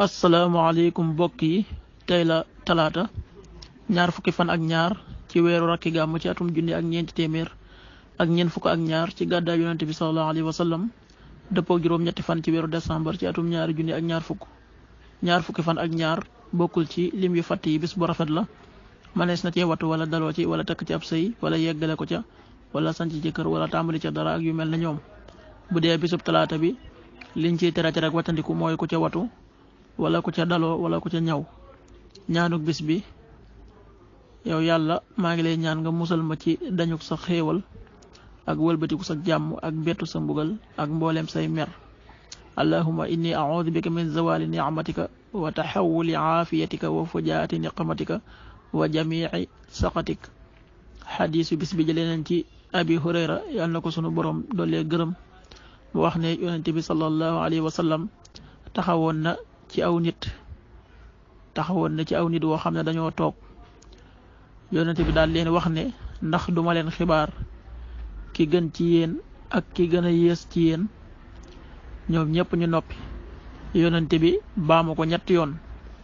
asalaamaaleykum mbokk yi tey la talaata ñaar fukki fan ak ñaar ci weeru rakki gàmm ci atum junni ak ñeenti téeméer ak ñeent fukk ak ñaar ci gàddaay yonente bi salallahu alayhi wa sallam dëppoo juróom-ñetti fan ci weeru décembre ci atum ñaari junni ak ñaar fukk ñaar fukki fan ak ñaar bokkul ci lim yu fatt yi bis bu rafet la manees na cee wattu wala daloo ci wala takk ci ab sëy wala yeggale ko ca wala sanc ci kër wala tàmbali ca dara ak yu mel na ñoom bu dee bisub talaata bi liñ ciy tere tere ak wattandiku mooy ku ca watu wala ku ca daloo wala ku ca ñaw ñaanuk bis bi yow yàlla maa ngi lay ñaan nga musal ma ci dañuk sa xéewal ak wëlbatiku sa jàmm ak bettu sa mbugal ak mbooleem say mer allahuma inni audu bika min zawali nicmatika wa taxawuli aafiyatika wa fujaati niqmatika wa jamici saqatik xadiisu bis bi jëlee nañ ci abi hurayra yàlla na ko sunu borom doolee gërëm mu wax ne yonente bi sallallahu alayhi wa sallam taxawoon na ci aw nit taxawoon na ci aw nit woo xam ne dañoo toog yonente bi daal leen wax ne ndax duma leen xibaar ki gën ci yéen ak ki gën a yées ci yéen ñoom ñëpp ñu noppi yonente bi baamu ko ñetti yoon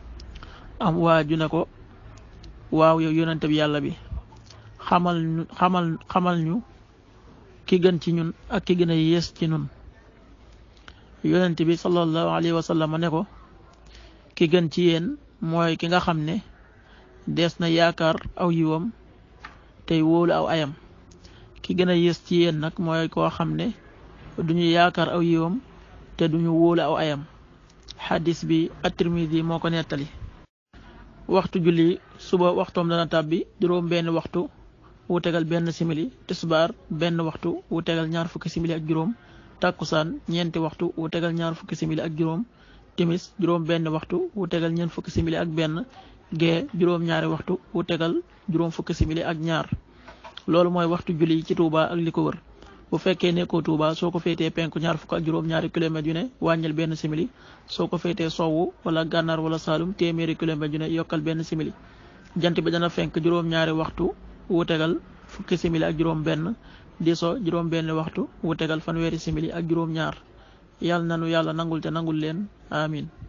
am waaju ne ko waaw yow yonente bi yàlla bi xamal ñu xamal xamal ñu ki gën ci ñun ak ki gën a yées ci ñun yonente bi sallallahu alayhi wa sallam ne ko ki gën ci yéen mooy ki nga xam ne dees na yaakaar aw yiwam tey wóolu aw ayam ki gën a yées ci yéen nag mooy koo xam ne duñu yaakaar aw yiwam te duñu wóolu aw ayam xadis bi at-Tirmidi moo ko nettali waxtu julli suba waxtoom dana tàbbi juróom benn waxtu wu tegal benn simili tisbaar benn waxtu wu tegal ñaar fukki simili ak juróom tàkkusaan ñeenti waxtu wu tegal ñaar fukki simili ak juróom timis juróom benn waxtu wu tegal ñeent fukki simili ak benn gee juróom ñaari waxtu wu tegal juróom fukki simili ak ñaar loolu mooy waxtu julli ci Touba ak li ko wër bu fekkee nekkoo Touba soo ko féetee penku ñaar fukk ak juróom ñaari kilomètres yu ne wàññil benn simili soo ko féetee sowwu wala gànnaar wala saalum téeméeri kilomètres yu ne yokkal benn simili jant bi dana fenk juróom ñaari waxtu wu tegal fukki simili ak juróom benn di so juróom benn waxtu wu tegal fanweeri simili ak juróom ñaar yàlla nanu yàlla nangul te nangul leen amin